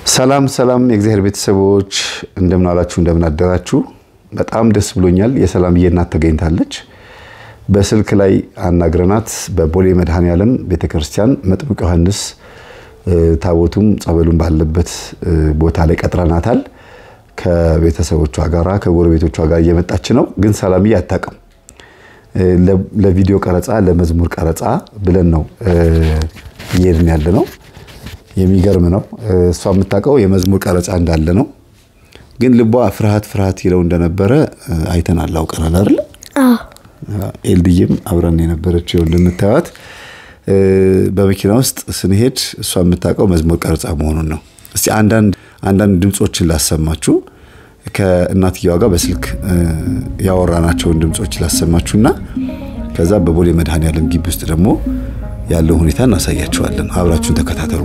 ሰላም ሰላም የእግዚአብሔር ቤተሰቦች እንደምን አላችሁ? እንደምን አደራችሁ? በጣም ደስ ብሎኛል። የሰላምዬ እናት ተገኝታለች። በስልክ ላይ አናግረናት በቦሌ መድኃኔዓለም ቤተክርስቲያን መጥምቅ ዮሐንስ ታቦቱም ጸበሉን ባለበት ቦታ ላይ ቀጥረናታል። ከቤተሰቦቿ ጋራ ከጎረቤቶቿ ጋር እየመጣች ነው። ግን ሰላምዬ አታውቅም። ለቪዲዮ ቀረጻ ለመዝሙር ቀረጻ ብለን ነው እየሄድን ያለ ነው። የሚገርም ነው። እሷ የምታውቀው የመዝሙር ቀረጻ እንዳለ ነው። ግን ልቧ ፍርሃት ፍርሃት ይለው እንደነበረ አይተናል፣ አውቀናል አይደለ? ኤልድዬም አብረን የነበረችው ልምታዩት በመኪና ውስጥ ስንሄድ እሷ የምታውቀው መዝሙር ቀረጻ መሆኑን ነው። እስቲ አንዳንድ ድምፆችን ላሰማችሁ ከእናትየዋ ጋር በስልክ ያወራናቸውን ድምፆች ላሰማችሁና ከዛ በቦሌ መድኃኔዓለም ግቢ ውስጥ ደግሞ ያለው ሁኔታ እናሳያችኋለን። አብራችሁን ተከታተሉ።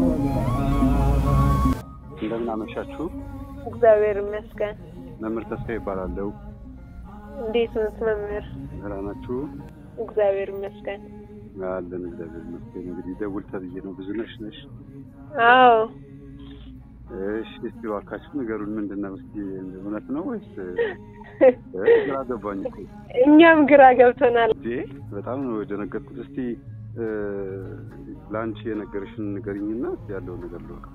እንደምን አመሻችሁ። እግዚአብሔር ይመስገን። መምህር ተስፋ ይባላለሁ። እንዴት ነዎት መምህር? ደህና ናችሁ? እግዚአብሔር ይመስገን። አለን እግዚአብሔር ይመስገን። እንግዲህ ደውል ተብዬ ነው። ብዙ ነሽ ነሽ? አዎ እሺ፣ እስቲ እባካችሁ ንገሩን። ምንድን ነው እስቲ እውነት ነው ወይስ ግራ ገባኝ እኮ እኛም ግራ ገብቶናል። እንዴ? በጣም ነው የደነገጥኩት። እስቲ ለአንቺ የነገርሽን ንገሪኝና እስቲ ያለውን ነገር ልወቅ።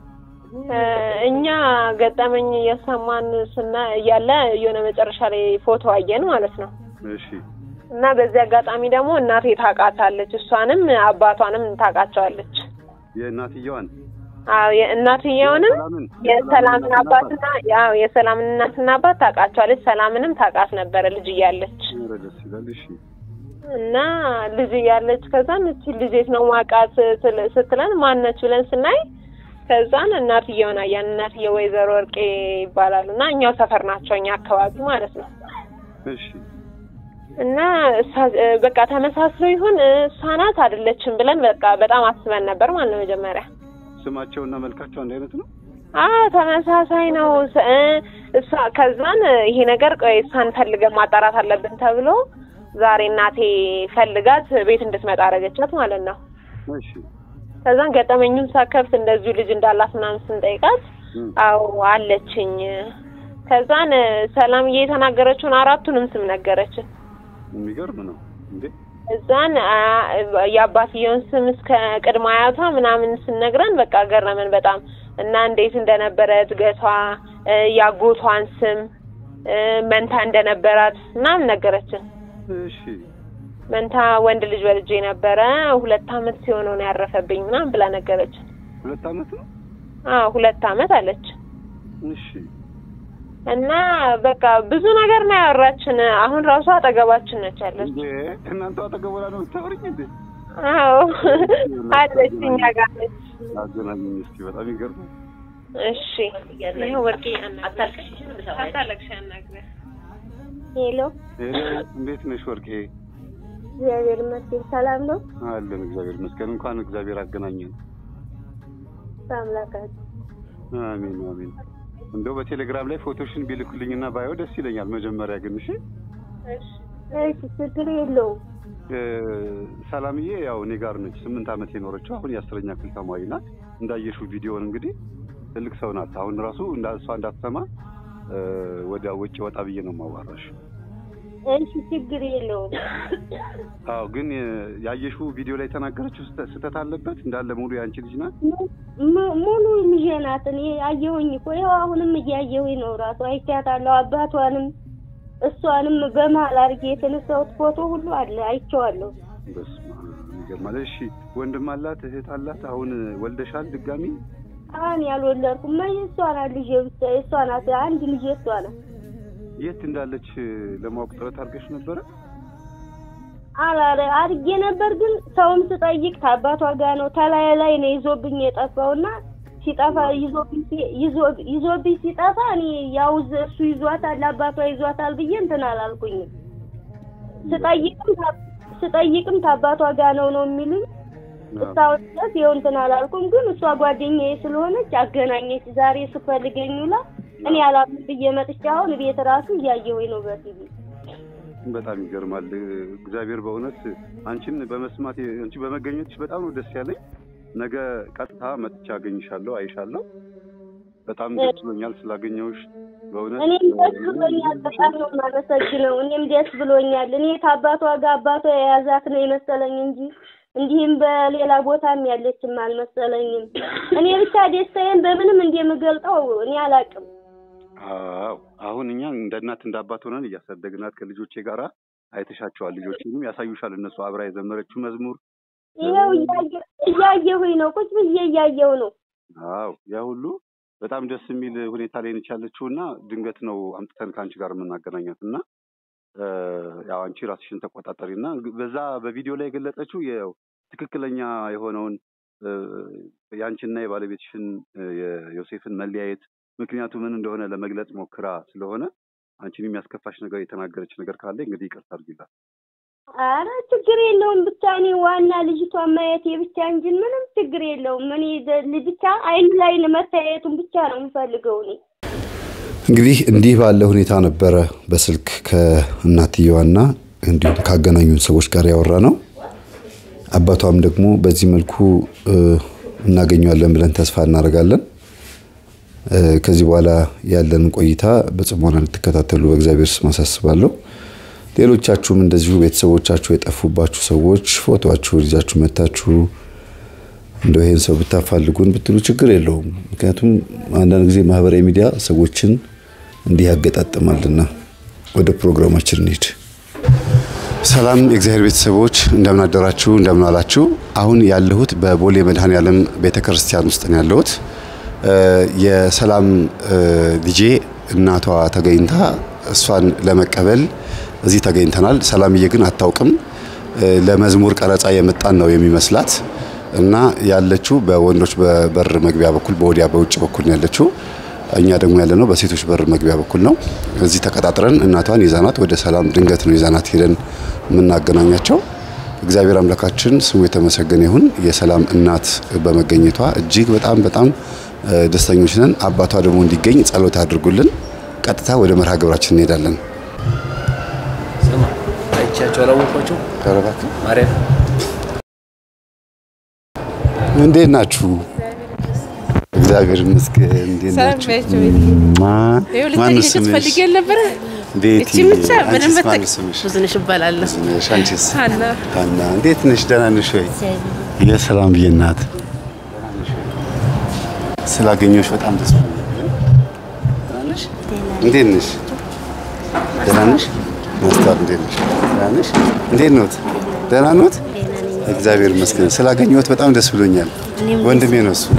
እኛ ገጠመኝ እየሰማን ስና እያለ የሆነ መጨረሻ ላይ ፎቶ አየን ማለት ነው። እሺ እና በዚህ አጋጣሚ ደግሞ እናቴ ታውቃታለች፣ እሷንም አባቷንም ታውቃቸዋለች። የእናትየዋን አዎ የእናትየውንም ሰላምን የሰላምን አባትና ያው የሰላምን እናትና አባት ታውቃቸዋለች። ሰላምንም ታውቃት ነበረ ልጅ እያለች ኧረ ደስ ይላል። እሺ እና ልጅ እያለች ከዛን እቺ ልጅ የት ነው ማውቃት ስትለን ማነች ብለን ስናይ ከዛን እናትየውን አያን። እናትየው ወይዘሮ ወርቄ ይባላሉ እና እኛው ሰፈር ናቸው እኛ አካባቢ ማለት ነው። እሺ እና በቃ ተመሳስሎ ይሁን እሷ ናት አይደለችም ብለን በቃ በጣም አስበን ነበር ማለት ነው መጀመሪያ ስማቸውና መልካቸው አንድ አይነት ነው። አዎ ተመሳሳይ ነው። እሷ ከዛን ይሄ ነገር ቆይ እሷን ፈልገን ማጣራት አለብን ተብሎ ዛሬ እናቴ ፈልጋት ቤት እንድትመጣ አደረገቻት ማለት ነው። እሺ ከዛን ገጠመኙን ሳከፍት እንደዚሁ ልጅ እንዳላት ምናምን ስንጠይቃት አዎ አለችኝ። ከዛን ሰላምዬ የተናገረችውን አራቱንም ስም ነገረችን። የሚገርም ነው እንዴ! እዛን የአባትየውን ስም እስከ ቅድመ አያቷ ምናምን ስነግረን በቃ ገረመን በጣም እና እንዴት እንደነበረ እድገቷ፣ ያጎቷን ስም መንታ እንደነበራት ምናምን ነገረችን። እሺ መንታ ወንድ ልጅ ወልጄ ነበረ ሁለት አመት ሲሆነው ነው ያረፈብኝ ምናምን ብላ ነገረችን። ሁለት አመት ነው። አዎ ሁለት አመት አለች። እሺ እና በቃ ብዙ ነገር ነው ያወራችን። አሁን ራሷ አጠገባችን ነች ያለች። እንዴ እናንተ አጠገቦላ ነው የምታወሪኝ እንዴ? አዎ አለች፣ እኛ ጋር ነች። አገናኝኝ እስኪ። በጣም ይገርማል። እሺ ይኸው ወርቄ አታለቅሽ፣ ያናግረን። ሄሎ ሄሎ፣ እንዴት ነሽ ወርቄ? እግዚአብሔር ይመስገን ሰላም ነው። አለን እግዚአብሔር ይመስገን። እንኳን እግዚአብሔር አገናኘን። በአምላካችን አሜን አሜን። እንደው በቴሌግራም ላይ ፎቶሽን ቢልኩልኝና ባየው ደስ ይለኛል። መጀመሪያ ግን እሺ እሺ፣ ችግር የለውም። ሰላምዬ ያው እኔ ጋር ነች ስምንት ዓመት የኖረችው አሁን የአስረኛ ክፍል ተማሪ ናት። እንዳየሽው ቪዲዮን እንግዲህ ትልቅ ሰው ናት። አሁን ራሱ እሷ እንዳትሰማ ወደ ውጭ ወጣ ብዬ ነው የማዋራሽ። እሺ፣ ችግር የለውም። አዎ ግን ያየሽው ቪዲዮ ላይ የተናገረችው ስህተት አለበት እንዳለ ሙሉ የአንቺ ልጅ ናት። ሙሉ ልጄ ናት። እኔ አየሁኝ እኮ ይኸው አሁንም እያየሁኝ ነው። ራሱ አይቻታለሁ። አባቷንም እሷንም በመሀል አድርጌ የተነሳሁት ፎቶ ሁሉ አለ አይቼዋለሁ። በስመ አብ ይገርማል። እሺ ወንድም አላት እህት አላት? አሁን ወልደሻል ድጋሚ? አሁን ያልወለድኩም ማ እሷ ናት ልጄ ብቻ እሷ ናት። አንድ ልጄ እሷ ናት። የት እንዳለች ለማወቅ ጥረት አድርገሽ ነበረ? አላረ አድርጌ ነበር፣ ግን ሰውም ስጠይቅ ከአባቷ ጋር ነው ተላይ ላይ ነው ይዞብኝ የጠፋውና ሲጠፋ ይዞብኝ ሲጠፋ እኔ ያው እሱ ይዟታል አባቷ ይዟታል ብዬ እንትን አላልኩኝም። ስጠይቅም ስጠይቅም ከአባቷ ጋር ነው ነው የሚሉኝ። እስካሁን ድረስ ይኸው እንትን አላልኩም፣ ግን እሷ ጓደኛዬ ስለሆነች አገናኘች። ዛሬ ስፈልገኝ ውላ እኔ አላምን ብዬ መጥቼ አሁን ቤት ራሱ እያየሁኝ ነው በቲቪ በጣም ይገርማል። እግዚአብሔር በእውነት አንቺን በመስማት አንቺ በመገኘትሽ በጣም ነው ደስ ያለኝ። ነገ ቀጥታ መጥቻ አገኝሻለሁ፣ አይሻለሁ። በጣም ደስ ብሎኛል ስላገኘሁሽ በእውነት እኔም ደስ ብሎኛል። በጣም ነው የማመሰግነው። እኔም ደስ ብሎኛል። እኔ ከአባቷ ጋር አባቷ የያዛት ነው የመሰለኝ እንጂ እንዲህም በሌላ ቦታም ያለችም አልመሰለኝም። እኔ ብቻ ደስታዬን በምንም እንደምገልጠው እኔ አላውቅም። አዎ አሁን እኛ እንደ እናት እንደ አባት ሆነን እያሳደግናት ከልጆቼ ጋር አይተሻቸዋል። ልጆችንም ያሳዩሻል። እነሱ አብራ የዘመረችው መዝሙር ይኸው እያየ- እያየሁኝ ነው፣ ቁጭ ብዬ እያየሁ ነው። አዎ ያ ሁሉ በጣም ደስ የሚል ሁኔታ ላይ ነች ያለችው እና ድንገት ነው አምጥተን ከአንቺ ጋር የምናገናኛት እና እ፣ ያው አንቺ ራስሽን ተቆጣጠሪ እና በዛ በቪዲዮ ላይ የገለጸችው ያው ትክክለኛ የሆነውን እ፣ የአንቺና የባለቤትሽን እ፣ የዮሴፍን መለያየት ምክንያቱ ምን እንደሆነ ለመግለጽ ሞክራ ስለሆነ አንቺን የሚያስከፋሽ ነገር የተናገረች ነገር ካለ እንግዲህ ይቅርታ አድርጊላት። አረ ችግር የለውም። ብቻ እኔ ዋና ልጅቷን ማየቴ ብቻ እንጂ ምንም ችግር የለውም። እኔ ዘ- ብቻ አይን ላይን መታየቱን ብቻ ነው የምፈልገው እኔ እንግዲህ እንዲህ ባለ ሁኔታ ነበረ በስልክ ከእናትየዋና እንዲሁም ካገናኙን ሰዎች ጋር ያወራ ነው። አባቷም ደግሞ በዚህ መልኩ እ፣ እናገኘዋለን ብለን ተስፋ እናደርጋለን። እ፣ ከዚህ በኋላ ያለን ቆይታ በጽሞና እንድትከታተሉ በእግዚአብሔር ስም አሳስባለሁ። ሌሎቻችሁም እንደዚሁ ቤተሰቦቻችሁ የጠፉባችሁ ሰዎች ፎቶአችሁን ይዛችሁ መታችሁ እንደው ይሄን ሰው ብታፋልጉን ብትሉ ችግር የለውም። ምክንያቱም አንዳንድ ጊዜ ማህበራዊ ሚዲያ ሰዎችን እንዲህ ያገጣጥማልና። ወደ ፕሮግራማችን እንሂድ። ሰላም የእግዚአብሔር ቤተሰቦች እንደምን አደራችሁ፣ እንደምን አላችሁ። አሁን ያለሁት በቦሌ መድኃኔዓለም ቤተክርስቲያን ውስጥ ነው ያለሁት። እ፣ የሰላም እ፣ ልጄ እናቷ ተገኝታ እሷን ለመቀበል እዚህ ተገኝተናል። ሰላምዬ ግን አታውቅም። እ፣ ለመዝሙር ቀረጻ የመጣን ነው የሚመስላት እና ያለችው በወንዶች በበር መግቢያ በኩል በወዲያ በውጭ በኩል ነው ያለችው። እኛ ደግሞ ያለነው በሴቶች በር መግቢያ በኩል ነው። እዚህ ተቀጣጥረን እናቷን ይዛናት ወደ ሰላም ድንገት ነው ይዛናት ሄደን የምናገናኛቸው። እግዚአብሔር አምላካችን ስሙ የተመሰገነ ይሁን። የሰላም እናት በመገኘቷ እጅግ በጣም በጣም እ፣ ደስተኞች ነን። አባቷ ደግሞ እንዲገኝ ጸሎት አድርጉልን። ቀጥታ ወደ መርሃ ግብራችን እንሄዳለን። ስማ አይቻቸው አላወቋቸው ቀረባክ ማርያም እንዴት ናችሁ? እግዚአብሔር ይመስገን። እንዴት ሰላም ናችሁ? በያቸው ማ ይኸው ማነው ልታገኘት ስምሽ? ፈልጌ ነበረ። ቤቲ። እቺ ብቻ ምንም አንቺስ በተቅ ማነው ስምሽ? ብዙነሽ እባላለሁ። ነሽ? አንቺስ? ሀና ሀና እንዴት ነሽ? ደህና ነሽ ወይ? የሰላም ብዬ እናት ስላገኘሁሽ በጣም ደስ ብሎኛል። ደህና ነሽ? እንዴት ነሽ? ደህና ነሽ? ማስተዋል እንዴት ነሽ? ደህና ነሽ? እንዴት ኖት? ደህና ኖት? እግዚአብሔር ይመስገን። ስላገኘሁት በጣም ደስ ብሎኛል። ወንድሜ ነው እሱ።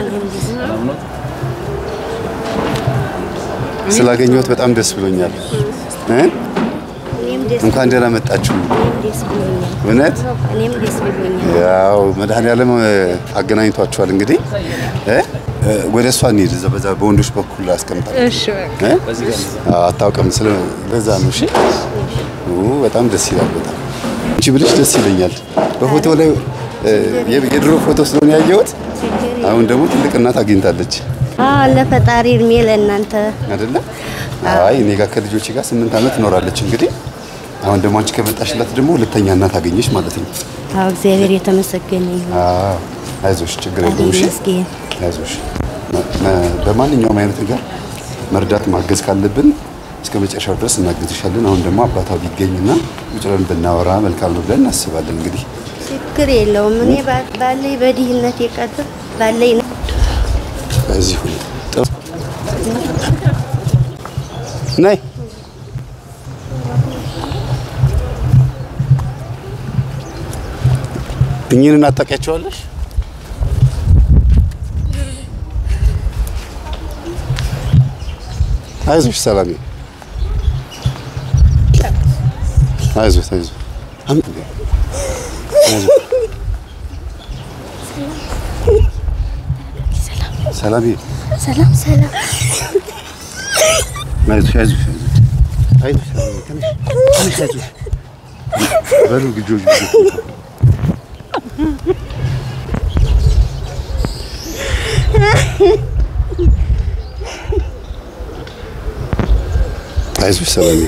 ስላገኘሁት በጣም ደስ ብሎኛል። እ? እኔም ደስ እንኳን ደህና መጣችሁ። እኔም ደስ ብሎኛል። እውነት እኔም ደስ ብሎኛል። ያው መድኃኔዓለም እ፣ አገናኝቷቸዋል። እንግዲህ እ? እ፣ ወደ እሷ እንሂድ። እዛ በዛ በወንዶች በኩል አስቀምጣለሁ። እሺ በቃ እ? አዎ፣ አታውቅም። ስለ ለዛ ነው። እሺ ኡ፣ በጣም ደስ ይላል። በጣም እንጂ ብልሽ ደስ ይለኛል። በፎቶ ላይ እ፣ የ- የድሮ ፎቶ ስለሆነ ያየሁት፣ አሁን ደግሞ ትልቅ እናት አግኝታለች አዎ ለፈጣሪ እድሜ ለእናንተ። አይደለ? አይ እኔ ጋር ከልጆቼ ጋር ስምንት ዓመት ትኖራለች። እንግዲህ አሁን ደግሞ አንቺ ከመጣሽላት ደግሞ ሁለተኛ እናት አገኘሽ ማለት ነው። አዎ እግዚአብሔር የተመሰገነ ይሁን። አዎ አይዞሽ፣ ችግር የለውም። እሺ ይመስገን። አይዞሽ። መ- መ- በማንኛውም አይነት ነገር መርዳት ማገዝ ካለብን እስከ መጨረሻው ድረስ እናግዝሻለን። አሁን ደግሞ አባቷ ቢገኝና ቁጭ ብለን ብናወራ መልካም ነው ብለን እናስባለን። እንግዲህ ችግር የለውም። እኔ ባ- ባለኝ በድህነት የቀጥር ባለኝ በዚህ ሁኔታ ጥሩ ነይ እኚህን እናታውቂያቸዋለሽ? አይዞሽ ሰላሜ፣ አይዞሽ አይዞሽ አም- አይዞሽ። ሰላሜ ሰላም ሰላም። አይዞሽ አይዞሽ አይዞሽ አይዞሽ ሰላሜ፣ ትንሽ ትንሽ አይዞሽ በሉ ልጆች ልጆች አይዞሽ ሰላሜ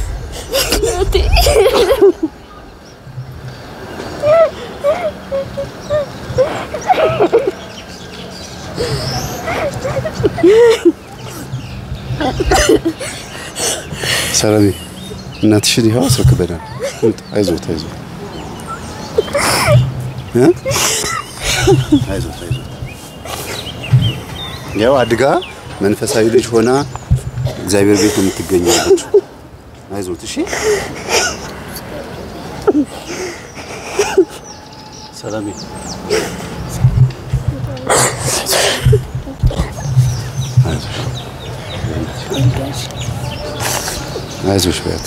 ሰላሜ እናትሽን ይኸው አስረክበናል። አይዞት አይዞት እ? አይዞት አይዞት ያው አድጋ መንፈሳዊ ልጅ ሆና እግዚአብሔር ቤት ነው የምትገኘው ያለችው። አይዞት እሺ። ሰላሜ አይዞሽ በያት።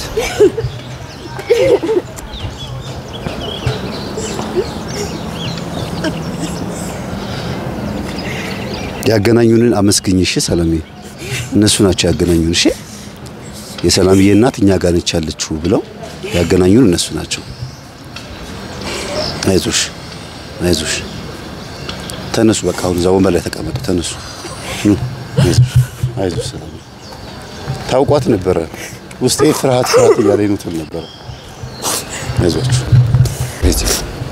ያገናኙንን አመስግኝ እሺ ሰላሜ። እነሱ ናቸው ያገናኙን እሺ። የሰላምዬ እናት እኛ ጋር ነች ያለችው ብለው ያገናኙን እነሱ ናቸው። አይዞሽ አይዞሽ። ተነሱ በቃ አሁን እዛ ወንበር ላይ ተቀመጡ። ተነሱ ኑ። አይዞሽ አይዞሽ ሰላሜ። ታውቋት ነበረ ውስጤ ፍርሃት ፍርሃት እያለኝ ነው ትል ነበረ። አይዟችሁ እዚህ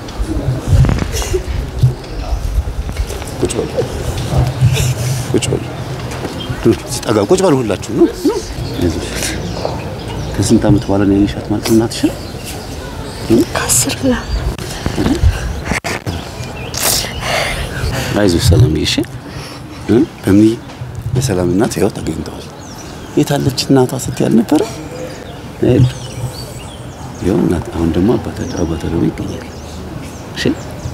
ቁጭ በሉ ቁጭ በሉ ኑ፣ ጠጋ ቁጭ በሉ ሁላችሁ ነው። አይዞሽ ከስንት ዓመት በኋላ ነው ያየሻት ማለት እናትሽ? ከአስር ብላ አይዞሽ ሰላምዬ እሺ እ በምን የሰላም እናት ያው ተገኝተዋል። የታለች እናቷ ስትይ አልነበረ? አይደል? ያው እናት አሁን ደግሞ አባታቸው አባቷ ደግሞ ይገኛል። እሺ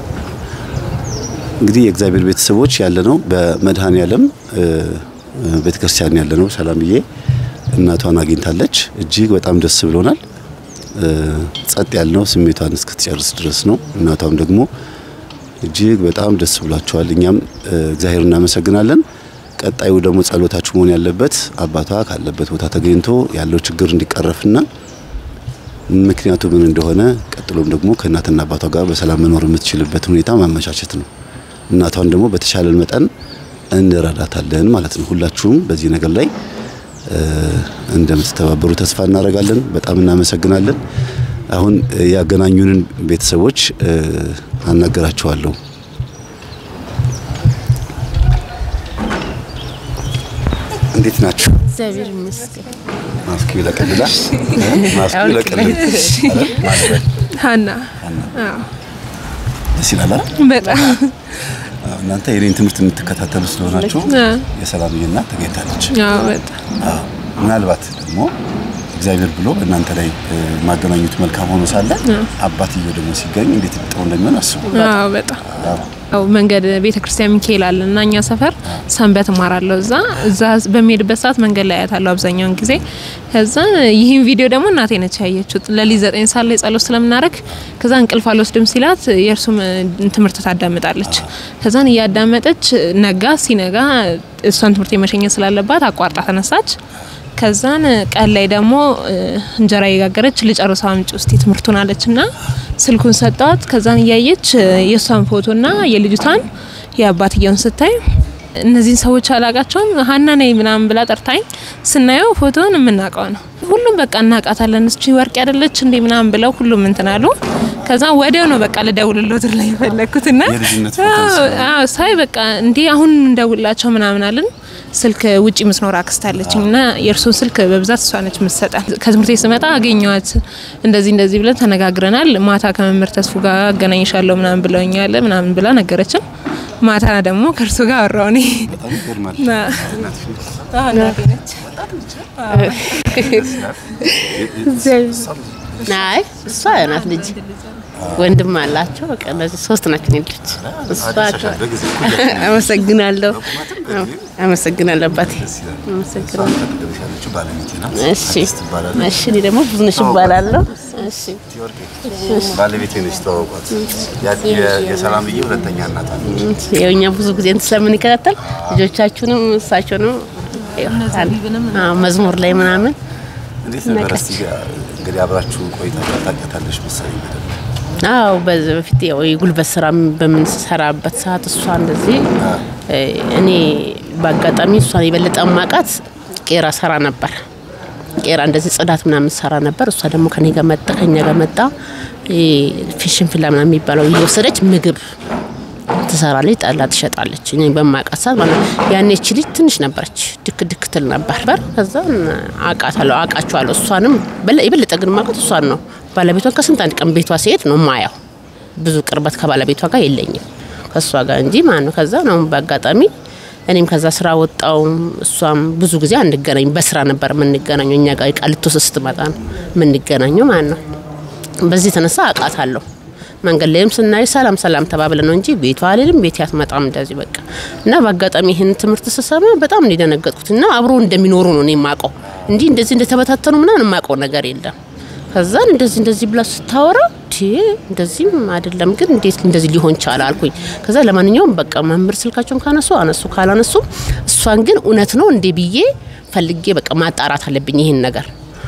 እንግዲህ የእግዚአብሔር ቤተሰቦች ያለ ነው በመድኃኔ ዓለም ቤተክርስቲያን ያለ ነው። ሰላምዬ እናቷን አግኝታለች። እጅግ በጣም ደስ ብሎናል። ጸጥ ያልነው ስሜቷን እስክትጨርስ ድረስ ነው። እናቷም ደግሞ እጅግ በጣም ደስ ብሏቸዋል። እኛም እግዚአብሔር እናመሰግናለን። ቀጣዩ ደግሞ ጸሎታችሁ መሆን ያለበት አባቷ ካለበት ቦታ ተገኝቶ ያለው ችግር እንዲቀረፍና ምክንያቱ ምን እንደሆነ ቀጥሎም ደግሞ ከእናትና አባቷ ጋር በሰላም መኖር የምትችልበት ሁኔታ ማመቻቸት ነው። እናቷን ደግሞ በተሻለን መጠን እንረዳታለን ማለት ነው። ሁላችሁም በዚህ ነገር ላይ እንደምትተባበሩ ተስፋ እናደርጋለን። በጣም እናመሰግናለን። አሁን ያገናኙንን ቤተሰቦች አናገራቸዋለሁ። እንዴት ናችሁ? እግዚአብሔር ይመስገን። ማስክ ይለቀልላ ማስክ ይለቀልል። ሀና ደስ ይላል አይደል? በጣም አዎ፣ እናንተ የኔን ትምህርት የምትከታተሉ ስለሆናችሁ አዎ። የሰላምዬ እናት ተገኝታለች። አዎ፣ በጣም አዎ፣ ምናልባት ደግሞ እግዚአብሔር ብሎ በእናንተ ላይ እ, ማገናኘቱ መልካም ሆኖ ሳለ አባትየው ደግሞ ሲገኝ እንዴት ጥሩ እንደሚሆን አስቡ። አዎ፣ በጣም አዎ፣ መንገድ ቤተ ክርስቲያን ሚካኤል አለ እና እኛ ሰፈር ሰንበት እማራለሁ እዛ እዛ በሚሄድበት ሰዓት መንገድ ላይ አያታለሁ አብዛኛውን ጊዜ። ከዛ ይህን ቪዲዮ ደግሞ እናቴ ነች ያየችው። ለሊት ዘጠኝ ሰዓት ላይ ጸሎት ስለምናደርግ ከዛ እንቅልፍ አልወስድም ሲላት የእርሱም ትምህርት ታዳምጣለች። ከዛን እያዳመጠች ነጋ። ሲነጋ እሷን ትምህርት የመሸኘት ስላለባት አቋርጣ ተነሳች። ከዛን ቀን ላይ ደግሞ እ, እንጀራ እየጋገረች ልጨርሰው አምጪ ውስጥ ትምህርቱን አለችና ስልኩን ሰጠዋት። ከዛን እያየች እ, የእሷን ፎቶና የልጅቷን የአባትየውን ስታይ እነዚህን ሰዎች አላቃቸውም ሀና ነኝ ምናምን ብላ ጠርታኝ ስናየው ፎቶን የምናውቀው ነው። ሁሉም በቃ እናውቃታለን፣ እስቺ ወርቅ ያደለች እንዴ ምናምን ብለው ሁሉም እንትን አሉ። ከዛ ወዲያው ነው በቃ ልደውልሎት ላይ የፈለግኩትና የልጅነት ፎቶ አዎ ሳይ በቃ እንዴ አሁን እንደውላቸው ምናምን አለን። ስልክ ውጪ ምትኖር አክስት አለችኝ እና የእርሱን ስልክ በብዛት እሷ ነች የምትሰጠን። ከትምህርት ቤት ስመጣ አገኘዋት እንደዚህ እንደዚህ ብለን ተነጋግረናል። ማታ ከመምህር ተስፉ ጋር አገናኝሻለሁ ምናምን ብለውኛል ምናምን ብላ ነገረችን። ማታ ደግሞ ከእርሱ ጋር አወራው እኔ በጣም ይገርማል። ና- አዎ፣ እናቴ ነች። አይ እሷ ናት ልጅ ወንድም አላቸው። በቃ እነዚህ ሶስት ናቸው እኔ ልጆች። እሷ በጊዜ አመሰግናለሁ፣ አመሰግናለሁ አባቴ አመሰግናለሁ። ያለችው ባለቤቴ ናት። እሺ አዲስ ትባላለች። እሺ፣ እኔ ደግሞ ብዙነሽ እባላለሁ። እሺ ባለቤቴ ነች። ተዋውቋት። ያ- የ- የሰላምዬ ሁለተኛ እናት አለች። ያው እኛ ብዙ ጊዜ እንትን ስለምንከታተል ልጆቻችሁንም እሳቸውንም ያው አዎ፣ መዝሙር ላይ ምናምን እንዴት ነበር? እስቲ እንግዲህ አብራችሁ ቆይታ ታውቂያታለሽ መሰለኝ በደንብ። አዎ በዚህ በፊት ያው የጉልበት ስራ በምንሰራበት ሰዓት እሷ እንደዚህ እ፣ እኔ በአጋጣሚ እሷን የበለጠ ማቃት ቄራ ሰራ ነበር። ቄራ እንደዚህ ጽዳት ምናምን ሰራ ነበር። እሷ ደግሞ ከኔ ጋር መጣ ከኛ ጋር መጣ ፊሽን ፍላ ምናምን የሚባለው እየወሰደች ምግብ ትሰራለች፣ ጠላ ትሸጣለች። እኔ በማውቃት ሰዓት ማለት ነው። ያኔ እቺ ልጅ ትንሽ ነበረች፣ ድክ ድክ ትል ነበር በር ከዛ አውቃታለሁ፣ አውቃቸዋለሁ። እሷንም በለ- የበለጠ ግን ማውቃት እሷን ነው። ባለቤቷን ከስንት አንድ ቀን ቤቷ ሲሄድ ነው ማያው። ብዙ ቅርበት ከባለቤቷ ጋር የለኝም ከእሷ ጋር እንጂ ማለት ነው። ከዛ ነው በአጋጣሚ እኔም ከዛ ስራ ወጣው። እሷም ብዙ ጊዜ አንገናኝ፣ በስራ ነበር የምንገናኘው። እኛ ጋር ቃሊቶ ስትመጣ ነው የምንገናኘው ማለት ነው። በዚህ የተነሳ አውቃታለሁ። መንገድ ላይም ስናይ ሰላም ሰላም ተባብለ ነው እንጂ ቤቷ አልልም ቤት አትመጣም እንደዚህ በቃ እና በአጋጣሚ ይህን ትምህርት ስሰማ በጣም ነው የደነገጥኩት። እና አብሮ እንደሚኖሩ ነው እኔ የማውቀው እንዲህ እንደዚህ እንደተበታተኑ ምናምን የማውቀው ነገር የለም። ከዛን እንደዚህ እንደዚህ ብላ ስታወራ ቲ እንደዚህም አይደለም ግን እንዴት እንደዚህ ሊሆን ቻለ አልኩኝ። ከዛ ለማንኛውም በቃ መምህር ስልካቸውን ካነሱ አነሱ ካላነሱ እሷን ግን እውነት ነው እንዴ ብዬ ፈልጌ በቃ ማጣራት አለብኝ ይህን ነገር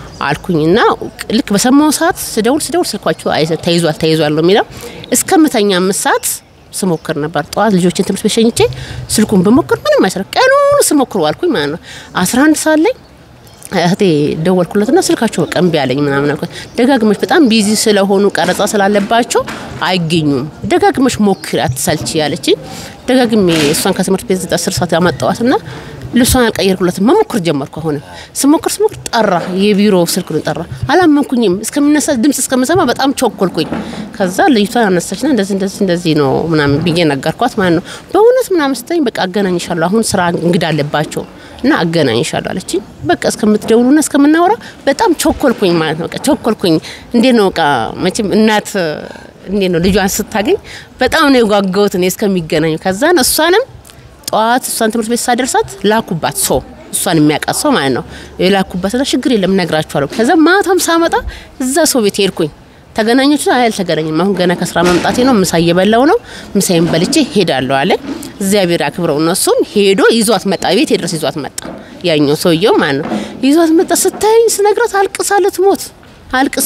አልኩኝና ልክ በሰማው ሰዓት ስደውል ስደውል ስልኳቸው አይዘ- ተይዟል ተይዟል ነው የሚለው እስከምተኛ አምስት ሰዓት ስሞክር ነበር። ጠዋት ልጆችን ትምህርት ቤት ሸኝቼ ስልኩን በሞክር ምንም አይሰራ ቀኑን ስሞክር ዋልኩኝ ማለት ነው። አስራ አንድ ሰዓት ላይ እህቴ ደወልኩለትና ስልካቸው በቃ እምቢ አለኝ ምናምን አልኳት። ደጋግመሽ በጣም ቢዚ ስለሆኑ ቀረጻ ስላለባቸው አይገኙም፣ ደጋግመሽ ሞክሪ አትሰልቺ ያለችኝ። ደጋግሜ እሷን ከትምህርት ቤት አስር ሰዓት ያመጣዋትና ልብሷን አልቀየርኩለትም መሞክር ጀመርኩ። አሁንም ስሞክር ስሞክር ጠራ፣ የቢሮ ስልክ ነው ጠራ። አላመንኩኝም። እስከሚነሳ ድምጽ እስከምሰማ በጣም ቸኮልኩኝ። ከዛ ልጅቷን አነሳችና እንደዚህ እንደዚህ እንደዚህ ነው ምናምን ብዬ ነገርኳት ማለት ነው። በእውነት ምናምን ስትለኝ በቃ አገናኝሻለሁ፣ አሁን ስራ እንግዳ አለባቸው እና አገናኝሻለሁ አለችኝ። በቃ እስከምትደውሉና እስከምናወራ በጣም ቸኮልኩኝ ማለት ነው። በቃ ቸኮልኩኝ። እንዴት ነው በቃ መቼም እናት እንዴት ነው ልጇን ስታገኝ በጣም ነው የጓጓሁት እኔ እስከሚገናኙ። ከዛን እሷንም ጠዋት እሷን ትምህርት ቤት ሳደርሳት ላኩባት ሰው እሷን የሚያውቃት ሰው ማለት ነው የላኩባትና ችግር የለም ነግራችኋለሁ። ከዛ ማታም ሳመጣ እዛ ሰው ቤት ሄድኩኝ። ተገናኞች አይ አልተገናኝም። አሁን ገና ከስራ መምጣቴ ነው። ምሳ እየበላው ነው። ምሳዬን በልቼ ሄዳለሁ አለ። እግዚአብሔር አክብረው እነሱም ሄዶ ይዟት መጣ። ቤት ድረስ ይዟት መጣ። ያኛው ሰውየው ማለት ነው ይዟት መጣ። ስታየኝ ስነግራት አልቅሳ ልትሞት አልቅሳ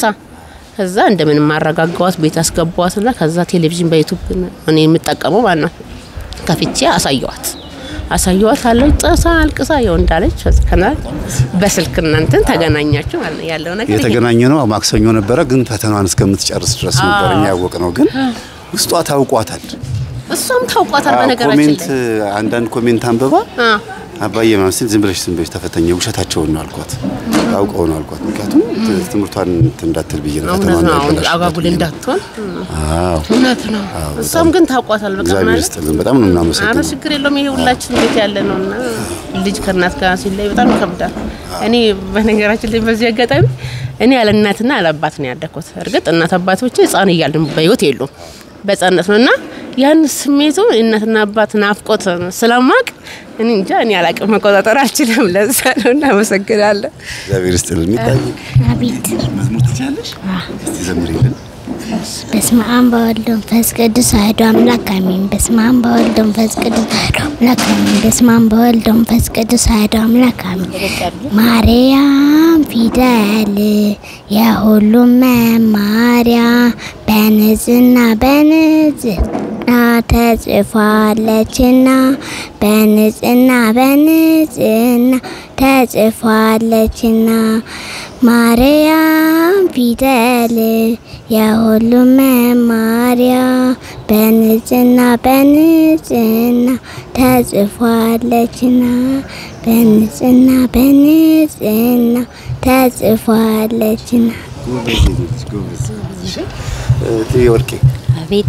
ከዛ እንደምንም አረጋጋዋት ቤት አስገባዋትና ከዛ ቴሌቪዥን በዩቱብ እኔ የምጠቀመው ማለት ነው ከፍቼ አሳየዋት አሳየዋት አለች ጥሳ አልቅሳ የው እንዳለች ከና በስልክ እናንተን ተገናኛችሁ ማለት ነው ያለው ነገር ይሄ የተገናኘ ነው ማክሰኞ ነበረ፣ ግን ፈተናዋን እስከምትጨርስ ድረስ ነበር እኛ ያወቅ ነው። ግን ውስጧ ታውቋታል። እሷም ታውቋታል። አዎ፣ በነገራችን ኮሜንት ላይ አንዳንድ ኮሜንት አንብባ አ አባዬ ምናምን ሲል ዝም ብለሽ ዝም ብለሽ ተፈተኝ ውሸታቸውን ነው አልኳት። አውቀው ነው አልኳት። ምክንያቱም ት- ትምህርቷን እንትን እንዳትል ብዬ ነው እውነት ፈተናዋን ነው። አሁን እንዳይበላሽባት አጓጉል ብዬ ነው። እንዳትሆን አዎ እውነት ነው። እሷም ግን ታውቋታል። በቃ እግዚአብሔር ማለት ይስጥልን። በጣም ነው አረ እናመሰግነው። ችግር የለውም። ይሄ ሁላችን ቤት ያለ ነው እና ልጅ ከእናት ጋር ሲለይ በጣም ይከብዳል። እኔ በነገራችን ላይ በዚህ አጋጣሚ እኔ ያለ እናትና ያለ አባት ነው ያደግኩት። እርግጥ እናት አባቶች ሕፃን እያልን በህይወት የሉም በህፃንነት ነው እና ያን ስሜቱ እናትና አባት ናፍቆት ስለማቅ እኔ እንጃ እኔ አላቅም መቆጣጠር አልችልም። ለዛ ነው እናመሰግናለን። እግዚአብሔር ይስጥልን። የሚታይ አቤት መዝሙር ትችላለሽ? እስቲ ዘምሪልን። በስመ አብ በወልድ ወመንፈስ ቅዱስ አሐዱ አምላክ አሜን። በስመ አብ በወልድ ወመንፈስ ቅዱስ አሐዱ አምላክ አሜን። በስመ አብ በወልድ ወመንፈስ ቅዱስ አሐዱ አምላክ አሜን። ማርያም ፊደል የሁሉም መማሪያ በንጽህና በንጽህና ተጽፏለችና በንጽህና በንጽህና ተጽፏለችና ማርያም ፊደል የሁሉም መማሪያ በንጽህና በንጽህና ተጽፏለችና በንጽህና በንጽህና ተጽፏለችና ጎበዝ ልጅ ጎበዝ። እሺ እህቴ ወርቄ አቤት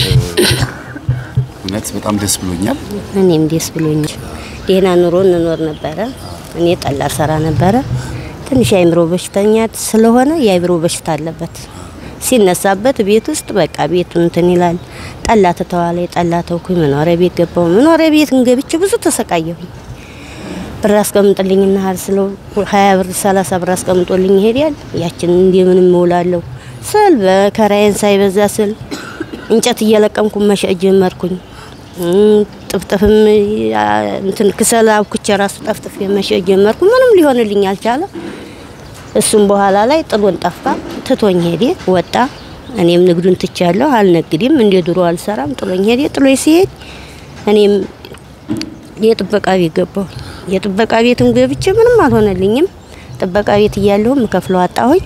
እውነት በጣም ደስ ብሎኛል። እኔም ደስ ብሎኛል። ደህና ኑሮ እንኖር ነበረ። እኔ ጠላ ሰራ ነበረ። ትንሽ የአእምሮ በሽተኛ ስለሆነ የአእምሮ በሽታ አለበት። ሲነሳበት ቤት ውስጥ በቃ ቤቱን እንትን ይላል። ጠላ ትተዋለ። ጠላ ተውኩኝ። መኖሪያ ቤት ገባው። መኖሪያ ቤት ገብቼ ብዙ ተሰቃየሁኝ። ብር አስቀምጥልኝና ሀል ስለው ሀያ ብር ሰላሳ ብር አስቀምጦልኝ ይሄዳል። ያችን እንደምንም እውላለሁ ስል በከራዬን ሳይበዛ ስል እንጨት እየለቀምኩ መሸጥ ጀመርኩኝ። እም፣ ጥፍጥፍም ያ፣ እንትን ክሰል አብኩቼ ራሱ ጠፍጥፍ መሸጥ ጀመርኩ። ምንም ሊሆንልኝ አልቻለ። እሱም በኋላ ላይ ጥሎን ጠፋ፣ ትቶኝ ሄደ፣ ወጣ። እኔም ንግዱን ትቻለሁ፣ አልነግድም፣ እንደ ድሮ አልሰራም። ጥሎኝ ሄደ። ጥሎኝ ሲሄድ እኔም የጥበቃ ቤት ገባሁ። የጥበቃ ቤትም ገብቼ ምንም አልሆነልኝም። ጥበቃ ቤት እያለሁ የምከፍለው አጣሁኝ።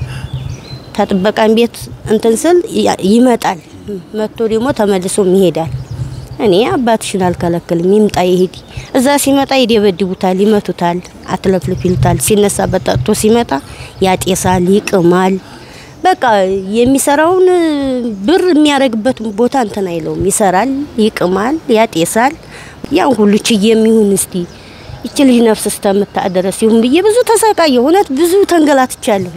ከጥበቃን ቤት እንትን ስል ያ- ይመጣል መጥቶ ደግሞ ተመልሶም ይሄዳል። እኔ አባትሽን አልከለክልም፣ ይምጣ ይሄድ። እዛ ሲመጣ ይደበድቡታል፣ ይመቱታል፣ አትለፍልፍ ይሉታል። ሲነሳበት ጠጥቶ ሲመጣ ያጤሳል፣ ይቅማል። በቃ የሚሰራውን ብር የሚያደርግበት ቦታ እንትን አይለውም። ይሰራል፣ ይቅማል፣ ያጤሳል። ያን ሁሉ ችዬ የሚሆን እስቲ ይች ልጅ ነፍስ እስከምታደረስ ይሁን ብዬ ብዙ ተሰቃየሁ። እውነት ብዙ ተንገላትቻለሁ።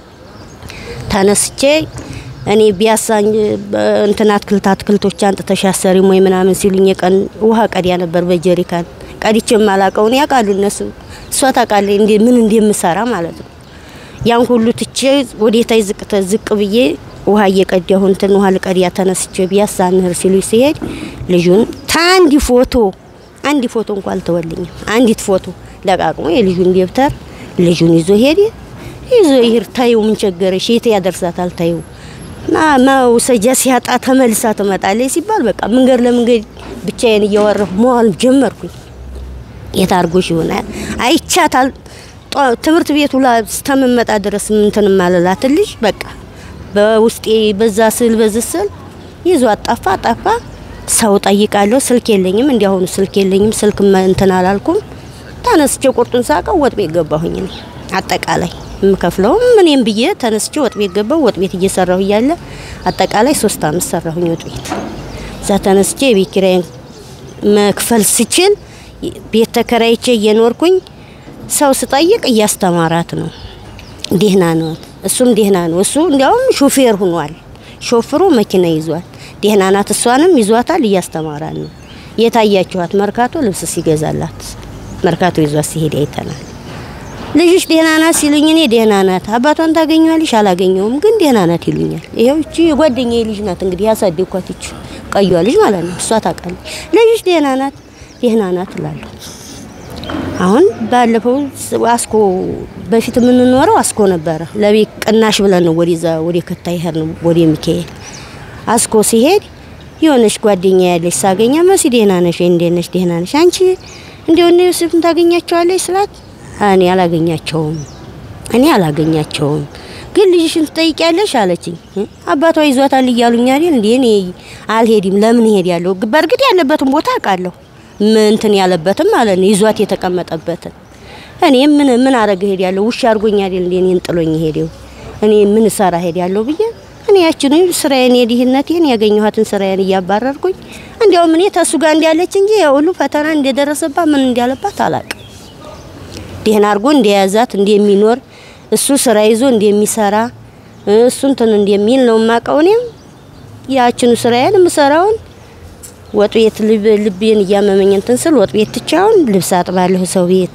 ተነስቼ እኔ ቢያሳኝ እንትን አትክልት አትክልቶች አንጥተሽ አሰሪም ወይ ምናምን ሲሉኝ የቀን ውሃ ቀዲያ ነበር በጀሪካን ቀዲቼ የማላቀውን ያውቃሉ እነሱ። እሷ ታውቃለች እንዴ ምን እንደምሰራ ማለት ነው። ያን ሁሉ ትቼ ወዴታይ ዝቅ ዝቅ ብዬ ውሃ እየቀዳሁ እንትን ውሃ ልቀዲያ ተነስቼ ቢያሳንህር ሲሉኝ ሲሄድ ልጁን ታንዲ ፎቶ አንድ ፎቶ እንኳን አልተወልኝም። አንዲት ፎቶ ለቃቅሞ የልጁን ደብተር ልጁን ይዞ ሄደ። ይዞ ይሄድ ታየው ምን ቸገረሽ? የት ያደርሳታል? ታየው ና መውሰጃ ሲያጣ ተመልሳ ትመጣለች ሲባል በቃ መንገድ ለመንገድ ብቻዬን እያወራሁ መዋል ጀመርኩኝ። የት አድርጎሽ ይሆናል አይቻታል። ትምህርት ቤቱ ላይ እስከምመጣ ድረስ እንትን ማለላት ልጅ በቃ በውስጤ በዛ ስል በዚህ ስል ይዞ አጣፋ አጣፋ ሰው ጠይቃለሁ። ስልክ የለኝም፣ እንዲያሁኑ ስልክ የለኝም። ስልክ እንትን አላልኩም። ተነስቼ ቁርጡን ሳቀው ወጥ ቤት ገባሁኝ። እኔ አጠቃላይ የምከፍለውም ምንም ብዬ ተነስቼ ወጥ ቤት ገባሁ። ወጥ ቤት እየሰራሁ እያለ አጠቃላይ ሶስት አመት ሰራሁኝ ወጥ ቤት። እዛ ተነስቼ የቤት ኪራይን መክፈል ስችል ቤት ተከራይቼ እየኖርኩኝ ሰው ስጠይቅ እያስተማራት ነው። ደህና ነው፣ እሱም ደህና ነው። እሱ እንዲያውም ሹፌር ሁኗል። ሾፍሮ መኪና ይዟል። ደህና ናት። እሷንም ይዟታል፣ እያስተማራት ነው። የታያችኋት መርካቶ ልብስ ሲገዛላት መርካቶ ይዟት ሲሄድ አይተናል። ልጅሽ ደህና ናት ሲሉኝ እኔ ደህና ናት፣ አባቷን ታገኘዋለሽ? አላገኘውም፣ ግን ደህና ናት ይሉኛል። ይኸው እቺ የጓደኛዬ ልጅ ናት እንግዲህ ያሳደግኳት ይቺ ቀዩዋ ልጅ ማለት ነው። እሷ ታውቃለች። ልጅሽ ደህና ናት፣ ደህና ናት እላለሁ። አሁን ባለፈው አስኮ በፊት የምንኖረው አስኮ ነበረ። ለቤት ቅናሽ ብለን ነው ወደዛ ወደ ከታ ይሄድ ነው ወደ ሚካኤል አስኮ ሲሄድ የሆነች ጓደኛ ያለች ሳገኛ መሲ ደህና ነሽ? እንዴት ነሽ? ደህና ነሽ? አንቺ እንደው እነ ዮሴፍን ታገኛቸዋለች ስላት እኔ አላገኛቸውም እኔ አላገኛቸውም ግን ልጅሽን ትጠይቂያለሽ አለችኝ። አባቷ ይዟታል እያሉኝ አይደል እንዴ? እኔ አልሄድም። ለምን ሄድ ያለው በእርግጥ ያለበትን ቦታ አውቃለሁ። ምንትን ያለበትም ማለት ነው ይዟት የተቀመጠበትን እኔ ምን ምን አረገ ሄድ ያለው ውሻ አድርጎኝ አይደል እንዴ? እኔን ጥሎኝ ሄደው እኔ ምን ሰራ ሄድ ያለው ብዬ እኔ ያችን ስራዬን የድህነቴን ያገኘኋትን ስራዬን እያባረርኩኝ እንዲያውም እኔ ተሱ ጋር እንዲያለች እንጂ የሁሉ ፈተና እንደደረሰባት ምን እንዳለባት አላቅም። ደህና አድርጎ እንደያዛት እንደሚኖር እሱ ስራ ይዞ እንደሚሰራ እሱ እንትን እንደሚል ነው የማውቀው። እኔም ያችኑ ስራዬን የምሰራውን ወጥ ቤት ልቤን እያመመኝ እንትን ስል ወጥ ቤት ትቻውን ልብስ አጥባለሁ ሰው ቤት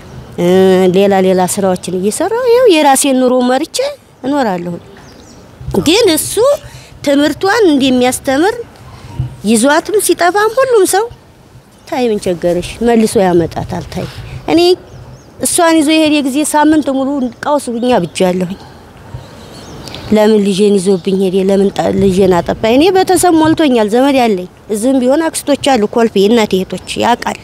ሌላ ሌላ ስራዎችን እየሰራሁ ይኸው የራሴን ኑሮ መርቼ እኖራለሁ። ግን እሱ ትምህርቷን እንደሚያስተምር ይዟትም ሲጠፋም ሁሉም ሰው ታይ ምን ቸገረሽ መልሶ ያመጣታል። ታይ እኔ እሷን ይዞ የሄደ ጊዜ ሳምንት ሙሉ ቀውስ ብኛ ብጃለሁኝ። ለምን ልጄን ይዞብኝ ሄደ? ለምን ልጄን አጠፋ? እኔ ቤተሰብ ሞልቶኛል፣ ዘመድ ያለኝ እዚህም ቢሆን አክስቶች አሉ፣ ኮልፌ እናቴ እህቶች ያውቃል።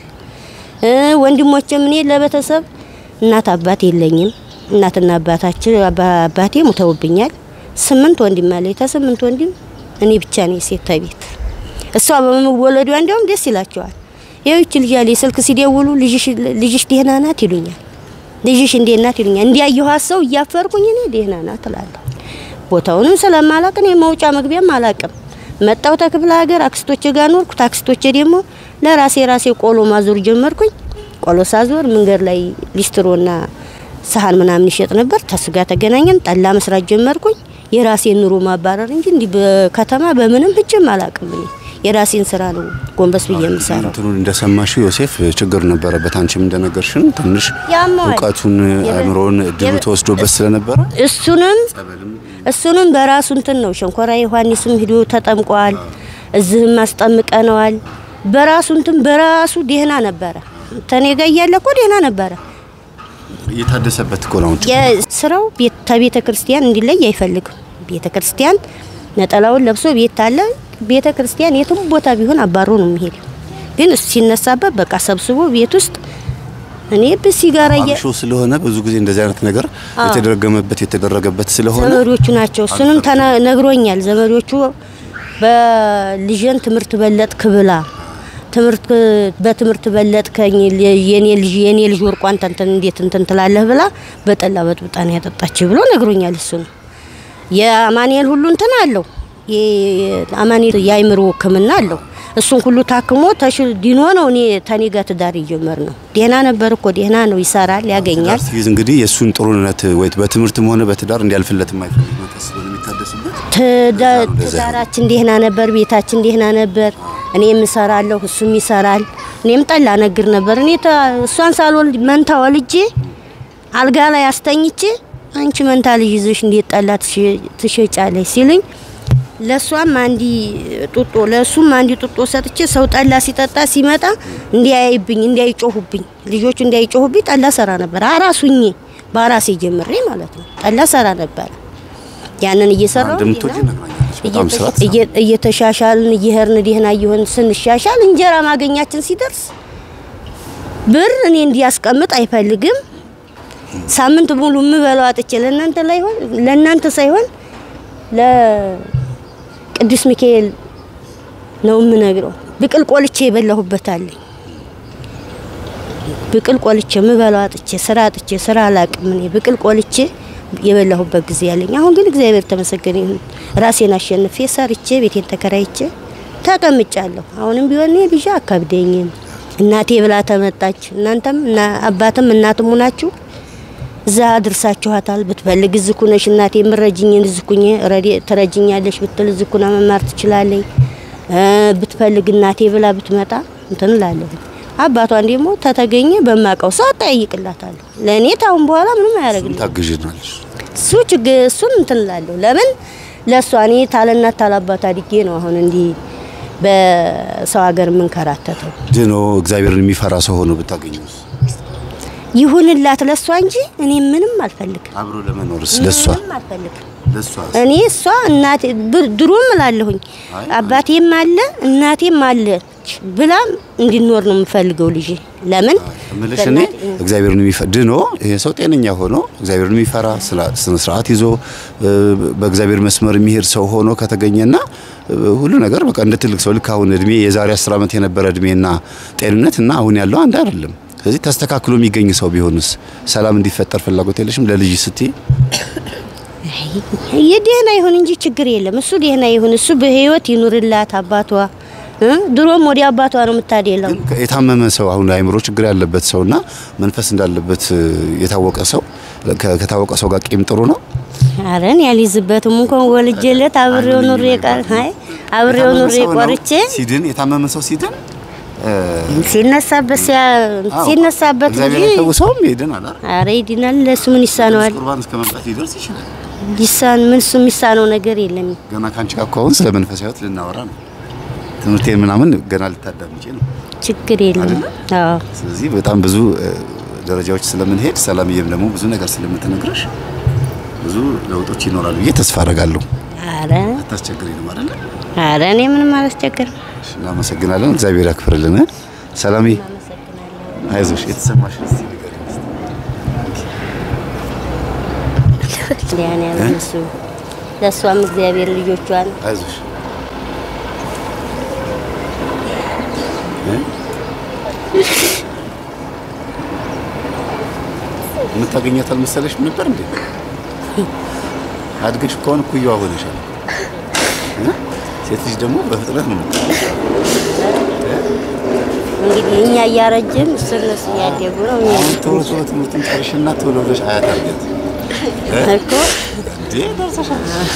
ወንድሞችም እኔ ለቤተሰብ እናት አባት የለኝም። እናትና አባታችን አባቴ ሙተውብኛል። ስምንት ወንድም አለኝ። ተስምንት ወንድም እኔ ብቻ ነኝ ሴት ተቤት። እሷ በመወለዷ እንዲያውም ደስ ይላቸዋል። ይህች ልጅ ያለ ስልክ ሲደውሉ ልጅሽ ደህና ናት ይሉኛል። ልጅሽ እንዴት ናት ይሉኛል። እንዲያየኋት ሰው እያፈርኩኝ እኔ ደህና ናት እላለሁ። ቦታውንም ስለማላቅ እኔ መውጫ መግቢያም አላቅም። መጣው ተክፍለ ሀገር አክስቶቼ ጋር ኖርኩ። አክስቶቼ ደግሞ ለራሴ ራሴ ቆሎ ማዞር ጀመርኩኝ። ቆሎ ሳዞር መንገድ ላይ ሊስትሮና ሰሃን ምናምን ይሸጥ ነበር። ተሱ ጋር ተገናኘን። ጠላ መስራት ጀመርኩኝ። የራሴን ኑሮ ማባረር እንጂ እንዲህ በከተማ በምንም ህጅም አላቅም እኔ የራሴን ስራ ነው ጎንበስ ብዬ የምሰራው። እንትኑን እንደሰማሽ ዮሴፍ ችግር ነበረበት። አንቺም እንደነገርሽን ትንሽ ያመዋል። እውቀቱን አእምሮን እድሉ ተወስዶበት ስለነበረ እሱንም እሱንም በራሱ እንትን ነው ሸንኮራ ዮሐንስም ሂዶ ተጠምቋል። እዚህም አስጠምቀነዋል። በራሱ እንትን በራሱ ደህና ነበረ። ተኔ ጋር እያለ እኮ ደህና ነበረ። እየታደሰበት እኮ ነው። ስራው ከቤተ ክርስቲያን እንዲለይ አይፈልግም። ቤተ ክርስቲያን ነጠላውን ለብሶ ቤት አለ። ቤተ ክርስቲያን የትም ቦታ ቢሆን አባሮ ነው የሚሄድ። ግን እሱ ሲነሳበት በቃ ሰብስቦ ቤት ውስጥ እኔ በሲጋራ እየ አምሾ ስለሆነ ብዙ ጊዜ እንደዚህ አይነት ነገር የተደረገመበት የተደረገበት ስለሆነ ዘመዶቹ ናቸው። እሱንም ተና- ነግሮኛል። ዘመዶቹ በልጄን ትምህርት በለጥ ክብላ ትምህርት በትምህርት በለጥከኝ የኔ ልጅ የኔ ልጅ ወርቋ አንተ እንትን እንዴት እንትን ትላለህ ብላ በጠላ በጥብጣ ነው ያጠጣች ብሎ ነግሮኛል። እሱ ነው የአማኑኤል ሁሉ እንትን አለው የአማኑኤል የአይምሮ ሕክምና አለው። እሱን ሁሉ ታክሞ ተሽ ዲኖ ነው እኔ ተኔ ጋር ትዳር ይጀመር ነው። ደህና ነበር እኮ ደህና ነው፣ ይሰራል፣ ያገኛል። ሲይዝ እንግዲህ የእሱን ጥሩነት ወይ በትምህርትም ሆነ በትዳር እንዲያልፍለት የማይፈልግ መንፈስ ስለሆነ የሚታደስበት ትዳ- ትዳራችን ደህና ነበር፣ ቤታችን ደህና ነበር። እኔም እሰራለሁ፣ እሱም ይሰራል። እኔም ጠላ ነግር ነበር። እኔ ተ- እሷን ሳልወልድ መንታ ወልጄ አልጋ ላይ አስተኝቼ አንቺ መንታ ልጅ ይዘሽ እንዴት ጠላ ትሸ- ትሸጫለሽ ሲሉኝ ለእሷም አንዲ ጡጦ ለእሱም አንዲ ጡጦ ሰጥቼ ሰው ጠላ ሲጠጣ ሲመጣ እንዲያይብኝ እንዲያይጮሁብኝ ልጆቹ እንዲያይጮሁብኝ ጠላ ሰራ ነበር። አራሱኜ በአራሴ ጀምሬ ማለት ነው ጠላ ሰራ ነበር። ያንን እየሰራው እንደምትወጂ ነግራኛለች። በጣም ስራት እየ- እየተሻሻልን እየሄድን ደህና እየሆን ስንሻሻል እንጀራ ማገኛችን ሲደርስ ብር እኔ እንዲያስቀምጥ አይፈልግም። ሳምንት ሙሉ የምበላው አጥቼ ለእናንተ ላይሆን ለእናንተ ሳይሆን ለቅዱስ ሚካኤል ነው የምነግረው። ብቅል ቆልቼ የበላሁበት አለኝ። ብቅል ቆልቼ የምበላው አጥቼ ስራ አጥቼ ስራ አላቅም እኔ ብቅል ቆልቼ የበላሁበት ጊዜ ያለኝ። አሁን ግን እግዚአብሔር ተመሰገነ ይሁን ራሴን አሸንፌ ሰርቼ ቤቴን ተከራይቼ ተቀምጫለሁ። አሁንም ቢሆን እኔ ልጅ አካብደኝም እናቴ ብላ ተመጣች። እናንተም እና አባትም እናትም ሆናችሁ እዛ አድርሳችኋታል። ብትፈልግ እዝኩ ነሽ እናቴ የምረጅኝን እዝኩኝ ትረጅኛለሽ ብትል እዝኩና መማር ትችላለኝ። ብትፈልግ እናቴ ብላ ብትመጣ እንትን እላለሁ። አባቷን ደግሞ ተተገኘ በማቀው ሰው አጠያይቅላታለሁ። ለእኔ ታሁን በኋላ ምንም አያደርግልኝ ታግዥናለች። እሱ ችግር እሱን እንትን እላለሁ። ለምን ለእሷ እኔ ታለናት ታላባት አድጌ ነው አሁን እንዲህ በሰው ሀገር የምንከራተተው። ድኖ እግዚአብሔርን የሚፈራ ሰው ሆኖ ብታገኘውስ? ይሁንላት ለእሷ እንጂ እኔ ምንም አልፈልግም። አብሮ ለመኖርስ ለሷ ምንም አልፈልግም። ለሷ እኔ እሷ እናቴ ብ- ድሮም እላለሁኝ አባቴም አለ እናቴም አለች ብላ እንዲኖር ነው የምፈልገው ልጄ። ለምን እምልሽ እኔ እግዚአብሔርን የሚፈራ ድኖ ይሄ ሰው ጤነኛ ሆኖ እግዚአብሔርን የሚፈራ ስላ- ስነ ስርዓት ይዞ እ፣ በእግዚአብሔር መስመር የሚሄድ ሰው ሆኖ ከተገኘና እ፣ ሁሉ ነገር በቃ እንደ ትልቅ ሰው ልክ አሁን እድሜ የዛሬ አስር ዓመት የነበረ እድሜና ጤንነት እና አሁን ያለው አንድ አይደለም። ስለዚህ ተስተካክሎ የሚገኝ ሰው ቢሆንስ ሰላም እንዲፈጠር ፍላጎት የለሽም? ለልጅ ስትይ የደህና ይሁን እንጂ ችግር የለም። እሱ ደህና ይሁን፣ እሱ በህይወት ይኑርላት አባቷ እ? ድሮም ወደ አባቷ ነው የምታደለው። የታመመ ሰው አሁን አእምሮ ችግር ያለበት ሰውና መንፈስ እንዳለበት እ፣ የታወቀ ሰው ከ- ከታወቀ ሰው ጋር ቂም ጥሩ ነው። አረን ያልይዝበትም እንኳን ወልጄለት አብሬው ኑሬ ቀር አይ አብሬው የታመመ ኑሬ ሰው ነው ቆርቼ ሲድን የታመመ ሰው ሲድን እ፣ ሲነሳበት ሲያ አዎ፣ ሲነሳበት እግዚአብሔር እንጂ አይፈውሰውም ይድናል አይደል? አረ ይድናል። ለሱ ምን ይሳነዋል? ቁርባን እስከ መምጣት ሊደርስ ይችላል። ይሳን ምን እሱ የሚሳነው ነገር የለም። ገና ካንቺ ጋር ከሆን ስለ መንፈሳዊ ሕይወት ልናወራ ነው። ትምህርቴን ምናምን ገና ልታዳምጪ ነው። ችግር የለም። አዎ ስለዚህ በጣም ብዙ እ፣ ደረጃዎች ስለምንሄድ ሰላምዬም ደግሞ ብዙ ነገር ስለምትነግረሽ ብዙ ለውጦች ይኖራሉ ብዬ ተስፋ አደርጋለሁ። አረ አታስቸግሪ ነው አይደል? አረ እኔ ምንም አላስቸግርም። እናመሰግናለን። እግዚአብሔር ያክብርልን። ሰላምዬ አይዞሽ፣ የተሰማሽ እስቲ ንገሪኝ እስቲ። ያን ያለ እሱ ለእሷም እግዚአብሔር ልጆቿን አይዞሽ እ? የምታገኛት አልመሰለሽም ነበር እንዴ? አድገሽ ከሆነ እኩያዋ ሆነሻል። እ? ሴት ልጅ ደግሞ በፍጥነት ነው የምታገኘው። እንግዲህ እኛ እያረጀን እሱ እነሱ እያደጉ ነው። እኛ አሁን ቶሎ ቶሎ ትምህርቱን ጨርሽና ቶሎ ብለሽ አያት አድርገት እኮ እንዴ ደርሰሻል።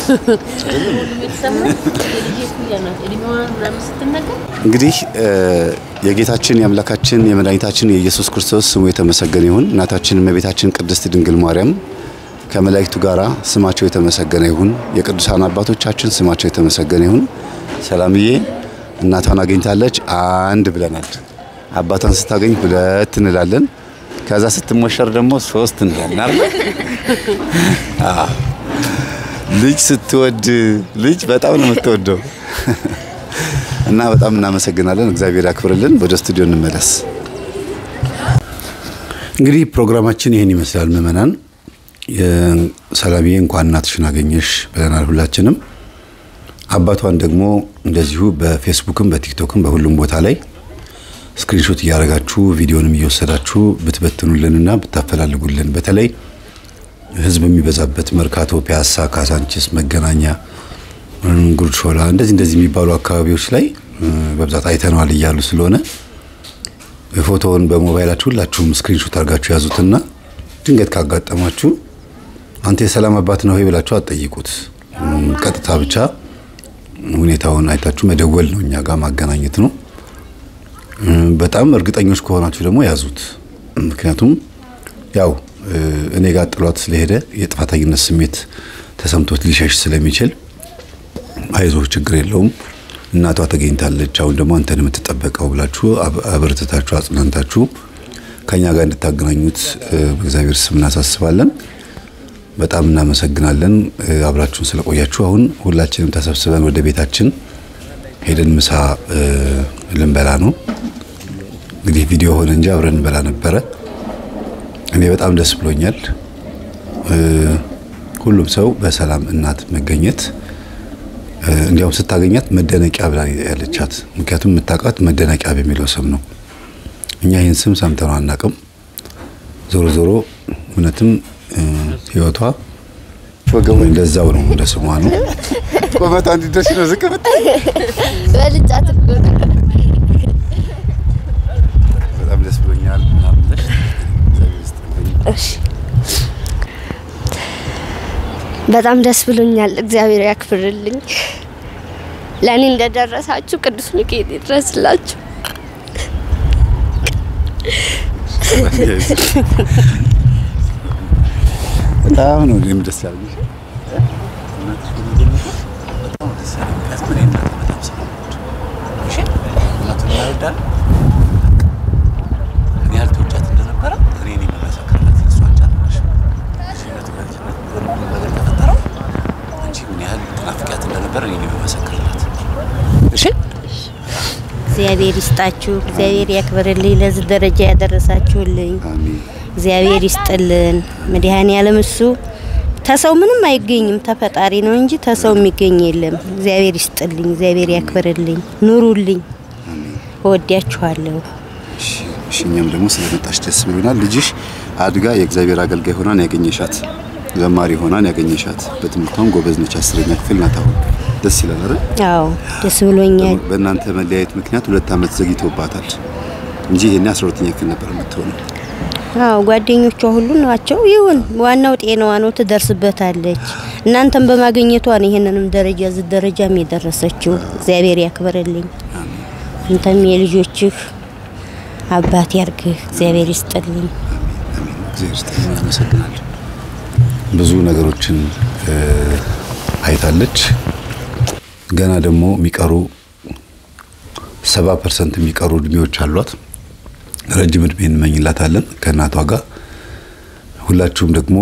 እንግዲህ እ፣ የጌታችን የአምላካችን የመድኃኒታችን የኢየሱስ ክርስቶስ ስሙ የተመሰገነ ይሁን። እናታችን እመቤታችን ቅድስት ድንግል ማርያም ከመላእክቱ ጋራ ስማቸው የተመሰገነ ይሁን። የቅዱሳን አባቶቻችን ስማቸው የተመሰገነ ይሁን። ሰላምዬ እናቷን አግኝታለች፣ አንድ ብለናል። አባቷን ስታገኝ ሁለት እንላለን። ከዛ ስትሞሸር ደግሞ ሶስት እንላለን አይደል? አዎ። ልጅ ስትወድ ልጅ በጣም ነው የምትወደው እና በጣም እናመሰግናለን። እግዚአብሔር ያክብርልን። ወደ ስቱዲዮ እንመለስ። እንግዲህ ፕሮግራማችን ይህን ይመስላል። ምእመናን ሰላምዬ እንኳን እናትሽን አገኘሽ ብለናል ሁላችንም። አባቷን ደግሞ እንደዚሁ በፌስቡክም በቲክቶክም በሁሉም ቦታ ላይ ስክሪንሾት እያደረጋችሁ ቪዲዮንም እየወሰዳችሁ ብትበትኑልንና ብታፈላልጉልን በተለይ ህዝብ የሚበዛበት መርካቶ፣ ፒያሳ፣ ካሳንቺስ፣ መገናኛ፣ ጉርድ ሾላ እንደዚህ እንደዚህ የሚባሉ አካባቢዎች ላይ በብዛት አይተነዋል እያሉ ስለሆነ ፎቶውን በሞባይላችሁ ሁላችሁም ስክሪንሾት አድርጋችሁ ያዙትና ድንገት ካጋጠማችሁ አንተ የሰላም አባት ነው ወይ ብላችሁ አትጠይቁት። ቀጥታ ብቻ ሁኔታውን አይታችሁ መደወል ነው፣ እኛ ጋር ማገናኘት ነው። በጣም እርግጠኞች ከሆናችሁ ደግሞ ያዙት። ምክንያቱም ያው እኔ ጋር ጥሏት ስለሄደ የጥፋተኝነት ስሜት ተሰምቶት ሊሸሽ ስለሚችል አይዞህ ችግር የለውም እናቷ ተገኝታለች፣ አሁን ደግሞ አንተን የምትጠበቀው ብላችሁ አበርትታችሁ አጽናንታችሁ ከኛ ጋር እንድታገናኙት በእግዚአብሔር ስም እናሳስባለን። በጣም እናመሰግናለን አብራችሁን ስለቆያችሁ። አሁን ሁላችንም ተሰብስበን ወደ ቤታችን ሄደን ምሳ ልንበላ ነው። እንግዲህ ቪዲዮ ሆነ እንጂ አብረን እንበላ ነበረ። እኔ በጣም ደስ ብሎኛል። ሁሉም ሰው በሰላም እናት መገኘት እንዲያውም ስታገኛት መደነቂያ ብላ ያለቻት። ምክንያቱም የምታውቃት መደነቂያ በሚለው ስም ነው። እኛ ይህን ስም ሰምተነው አናውቅም። ዞሮ ዞሮ እውነትም ህይወቷ እንደዛው ነው፣ እንደ ስሟ ነው። ቁመቷ እንዲደርስ ነው ዝቅ በልጫት እኮ ነው። በጣም ደስ ብሎኛል። እሺ በጣም ደስ ብሎኛል። እግዚአብሔር ያክብርልኝ። ለእኔ እንደደረሳችሁ ቅዱስ ሚካኤል ይድረስላችሁ። በጣም ነው እኔም ደስ ያለኝ። እግዚአብሔር ይስጣችሁ፣ እግዚአብሔር ያክብርልኝ። ለዚህ ደረጃ ያደረሳችሁልኝ እግዚአብሔር ይስጥልን። መድኃኔ ዓለም እሱ ተሰው ምንም አይገኝም፣ ተፈጣሪ ነው እንጂ ተሰው የሚገኝ የለም። እግዚአብሔር ይስጥልኝ፣ እግዚአብሔር ያክብርልኝ። ኑሩልኝ። እወዳችኋለሁ። እሺ፣ እኛም ደግሞ ስለመጣሽ ደስ ብሎናል። ልጅሽ አድጋ የእግዚአብሔር አገልጋይ ሆናን ያገኘሻት፣ ዘማሪ ሆናን ያገኘሻት፣ በትምህርቷም ጎበዝ ነች። አስረኛ ክፍል ናት አሁን። ደስ ይላል አይደል? አዎ ደስ ብሎኛል። በእናንተ መለያየት ምክንያት ሁለት ዓመት ዘግይቶባታል እንጂ ይሄኔ አስራ ሁለተኛ ክፍል ነበር የምትሆነው። አዎ ጓደኞቿ ሁሉ ናቸው። ይሁን ዋናው ጤናዋ ነው፣ ትደርስበታለች። እናንተም በማግኘቷ ነው ይሄንንም ደረጃ እዚህ ደረጃም የደረሰችው። እግዚአብሔር ያክብርልኝ። አንተም የልጆችህ አባት ያርግህ። እግዚአብሔር ይስጥልኝ። እግዚአብሔር ይስጥልኝ። አመሰግናለሁ። ብዙ ነገሮችን አይታለች። ገና ደግሞ የሚቀሩ ሰባ ፐርሰንት የሚቀሩ እድሜዎች አሏት። ረጅም እድሜ እንመኝላታለን ከእናቷ ጋር። ሁላችሁም ደግሞ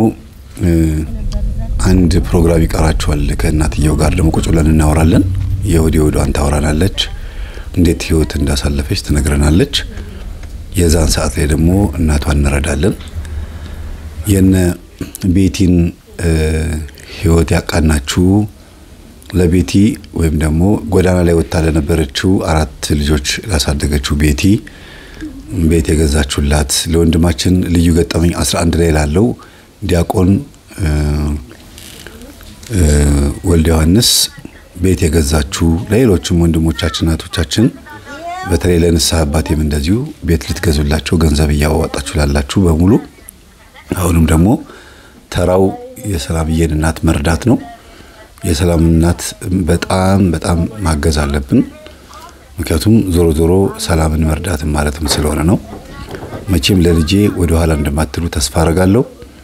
አንድ ፕሮግራም ይቀራችኋል። ከእናትየው ጋር ደግሞ ቁጭ ብለን እናወራለን። የወዲ ወዷን ታወራናለች። እንዴት ህይወት እንዳሳለፈች ትነግረናለች። የዛን ሰዓት ላይ ደግሞ እናቷን እንረዳለን። የነ ቤቲን ህይወት ያቃናችሁ ለቤቲ ወይም ደግሞ ጎዳና ላይ ወጥታ ለነበረችው አራት ልጆች ላሳደገችው ቤቲ ቤት የገዛችሁላት ለወንድማችን ልዩ ገጠመኝ 11 ላይ ላለው ዲያቆን ወልደ ዮሐንስ ቤት የገዛችሁ ለሌሎችም ወንድሞቻችን እህቶቻችን በተለይ ለንስሐ አባቴም እንደዚሁ ቤት ልትገዙላቸው ገንዘብ እያዋጣችሁ ላላችሁ በሙሉ አሁንም ደግሞ ተራው የሰላምዬን እናት መርዳት ነው። የሰላም እናት በጣም በጣም ማገዝ አለብን። ምክንያቱም ዞሮ ዞሮ ሰላምን መርዳትን ማለትም ስለሆነ ነው። መቼም ለልጄ ወደ ኋላ እንደማትሉ ተስፋ አረጋለሁ።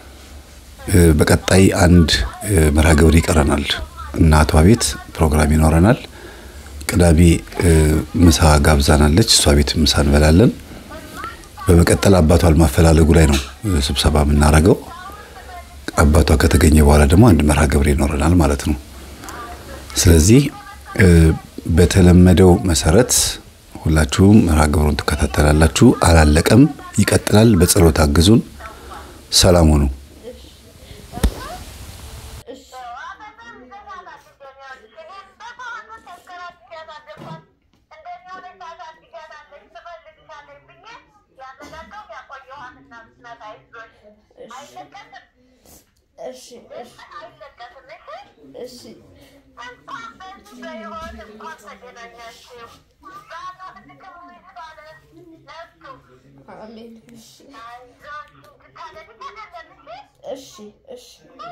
በቀጣይ አንድ መርሃ ግብር ይቀረናል። እናቷ ቤት ፕሮግራም ይኖረናል። ቅዳሜ ምሳ ጋብዛናለች። እሷ ቤት ምሳ እንበላለን። በመቀጠል አባቷን ማፈላለጉ ላይ ነው ስብሰባ የምናደርገው። አባቷ ከተገኘ በኋላ ደግሞ አንድ መርሃ ግብር ይኖረናል ማለት ነው። ስለዚህ በተለመደው መሰረት ሁላችሁም መርሃ ግብሩን ትከታተላላችሁ። አላለቀም፣ ይቀጥላል። በጸሎት አግዙን። ሰላም ሁኑ። እንደሚሆነ ታሳድጋታለች፣ ትፈልግታለች እሺ እሺ እሺ አሜን። እሺ እሺ እሺ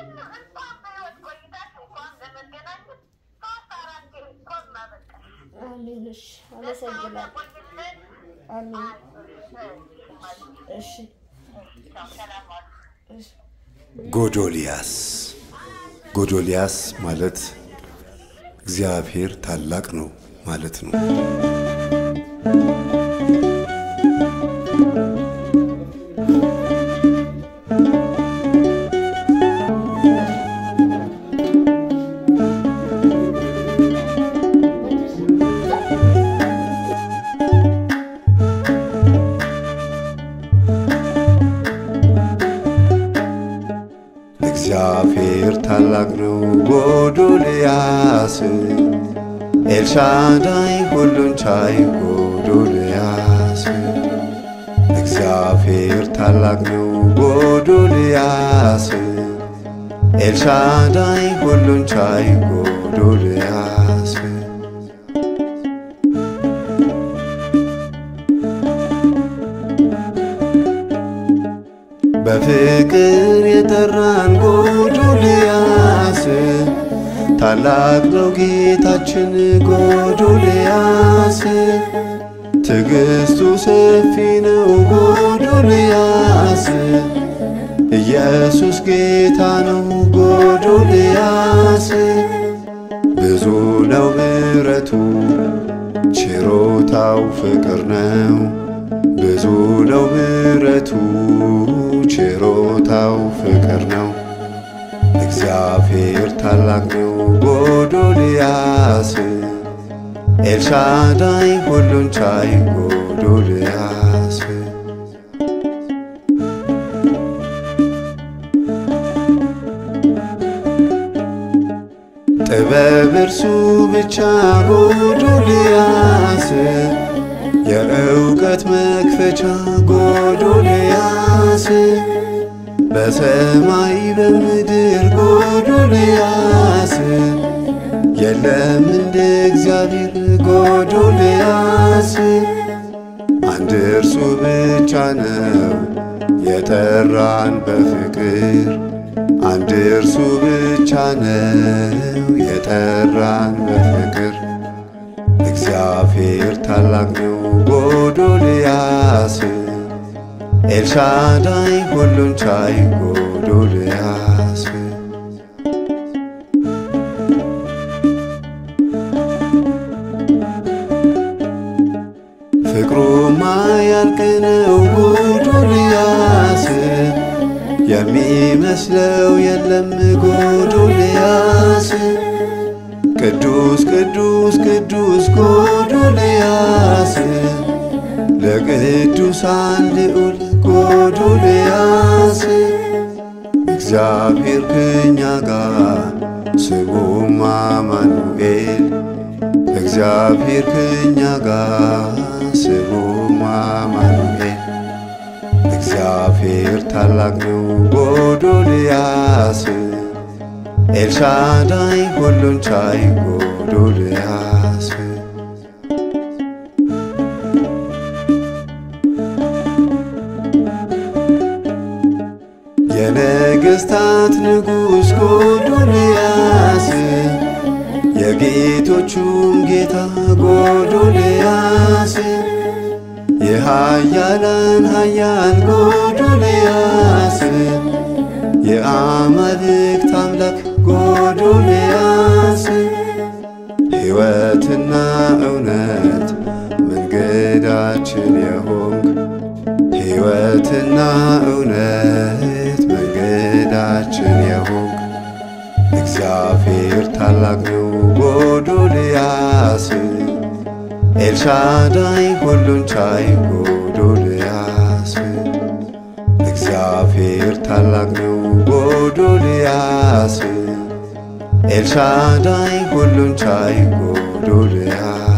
አሜን። እሺ አመሰግናለሁ። አሜን። እሺ እሺ ጎዶልያስ ጎዶልያስ ማለት እግዚአብሔር ታላቅ ነው ማለት ነው። እግዚአብሔር ታላቅ ነው ጎዶልያስ ኤልሻዳይ ሁሉን ቻይ ጎዶልያስ እግዚአብሔር ታላቅ ነው ጎዶልያስ ኤልሻዳይ ሁሉን ቻይ ጎዶልያስ በፍቅር የጠራን ጎዶልያስ ታላቅ ነው ጌታችን ጎዶልያስ ትዕግስቱ ሰፊ ነው ጎዶልያስ ኢየሱስ ጌታ ነው ጎዶልያስ ብዙ ነው ምሕረቱ ችሮታው ፍቅር ነው ብዙ ነው ምሕረቱ ችሮታው ፍቅር ነው። እግዚአብሔር ታላቅ ነው ጎዶልያስ ኤልሻዳይ ሁሉን ቻይ ጎዶልያስ ጥበብ እርሱ ብቻ ጎዶልያስ የእውቀት መክፈቻ ጎዶልያስ በሰማይ በምድር ጎዶልያስ የለም እንደ እግዚአብሔር ጎዶልያስ አንድ እርሱ ብቻ ነው የጠራን በፍቅር አንድ እርሱ ብቻ ነው የጠራን በፍቅር እግዚአብሔር ታላቅ ነው ጎዶልያስ ኤልሻዳይ ሁሉን ቻይ ጎዶልያስ ፍቅሩማ ያልቅ ነው ጎዶልያስ የሚመስለው የለም ጎዶልያስ ቅዱስ ቅዱስ ቅዱስ ጎዶልያስ ለቅዱሳን ልዑል ጎዶልያስ እግዚአብሔር ከኛ ጋር ስሙም አማኑኤል እግዚአብሔር ከኛ ጋር ስሙም አማኑኤል እግዚአብሔር ታላቅ ነው ጎዶልያስ ኤልሻዳይ ሁሉን ቻይ ጎዶልያስ የነገሥታት ንጉሥ ጎዶልያስ የጌቶቹም ጌታ ጎዶልያስ የሃያላን ሃያል ጎዶልያስ የአማልክት አምላክ ጎዶልያስ ሕይወትና እውነት መንገዳችን የሆንክ ሕይወትና እውነት መንገዳችን የሆንክ እግዚአብሔር ታላቅ ነው ጎዶልያስ ኤልሻዳይ ሁሉን ቻይ ጎዶልያስ እግዚአብሔር ታላቅ ነው ጎዶልያስ ኤልሻዳይ ሁሉን ቻይ ጎዶልያስ